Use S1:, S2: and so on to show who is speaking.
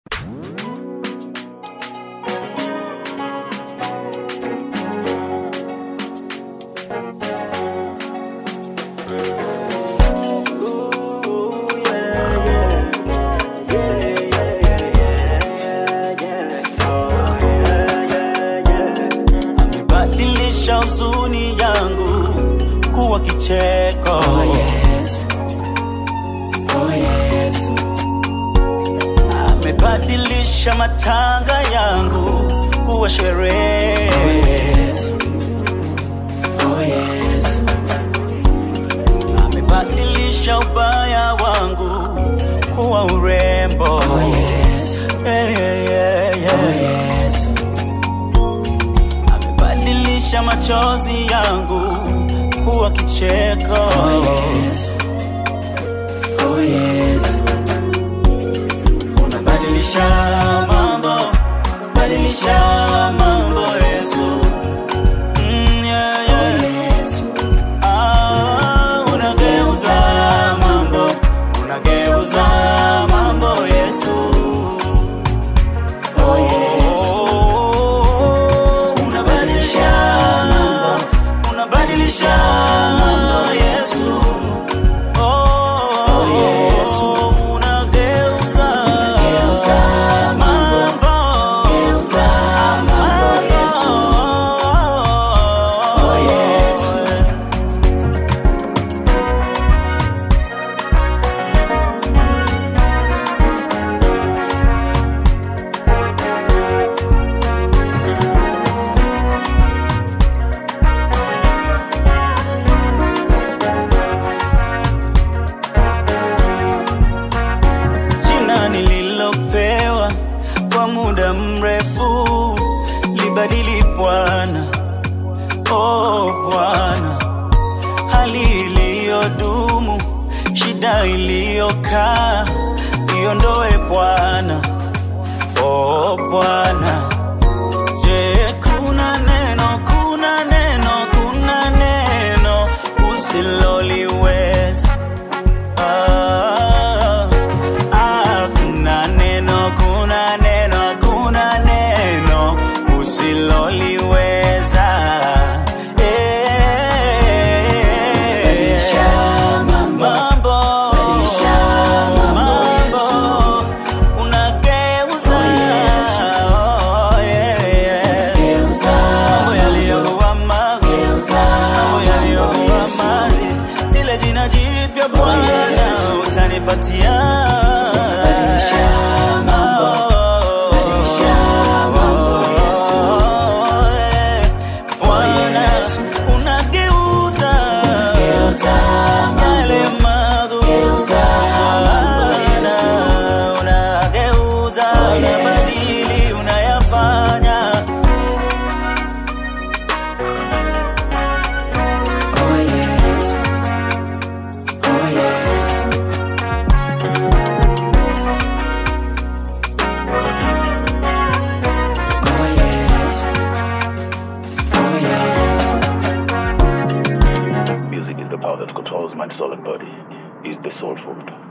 S1: Amebadilisha huzuni yangu kuwa kicheko.
S2: Oh yes. Oh yes.
S1: Amebadilisha matanga yangu kuwa sherehe.
S2: Oh yes. Oh yes.
S1: Amebadilisha ubaya wangu kuwa urembo.
S2: Oh yes.
S1: Yeah, yeah, yeah,
S2: Oh
S1: yeah.
S2: yes.
S1: Amebadilisha machozi yangu kuwa kicheko.
S2: Oh yes. Oh yes.
S1: Unabadilisha mambo, badilisha mambo Yesu. Mm, yeah, yeah.
S2: Yes.
S1: Ah, unageuza mambo, unageuza mambo Yesu.
S2: Oh yes.
S1: Oh, unabadilisha mambo, unabadilisha mambo Yesu. Oh,
S2: Yesu.
S1: unageuza
S2: Geuza mambo. Geuza mambo Yesu. Oh yes.
S1: jina nililopewa kwa muda mrefu libadili Bwana, oh Bwana, hali iliyodumu, shida iliyokaa, iondoe Bwana, oh Bwana. Je, kuna neno, kuna neno, kuna neno usiloliweza? Ah, ah, kuna neno, kuna neno, kuna neno usiloliweza. Eh,
S2: Badilisha mambo.
S1: mambo,
S2: Badilisha mambo, Yesu.
S1: unageuza.
S2: Oh, yes.
S1: Oh, yeah, yeah.
S2: Geuza
S1: Mambo yaliyokuwa magumu
S2: Geuza
S1: mambo yaliyokuwa
S2: Yesu.
S1: mazi, lile jina jipya Bwana
S2: Yesu.
S1: utanipatia.
S2: Badilisha mambo. Badilisha mambo, Yesu.
S1: Eh, Bwana,
S2: Yesu.
S1: unageuza
S2: Geuza
S1: yale
S2: mambo.
S1: magumu.
S2: Geuza mambo, Yesu.
S1: Bwana, unageuza,
S2: Oh, Yesu.
S1: unabadili, unayafanya
S2: Oh yes. Oh yes. Oh yes. Oh yes.
S3: Music is the power that controls mind, soul, and body. Is the soul food.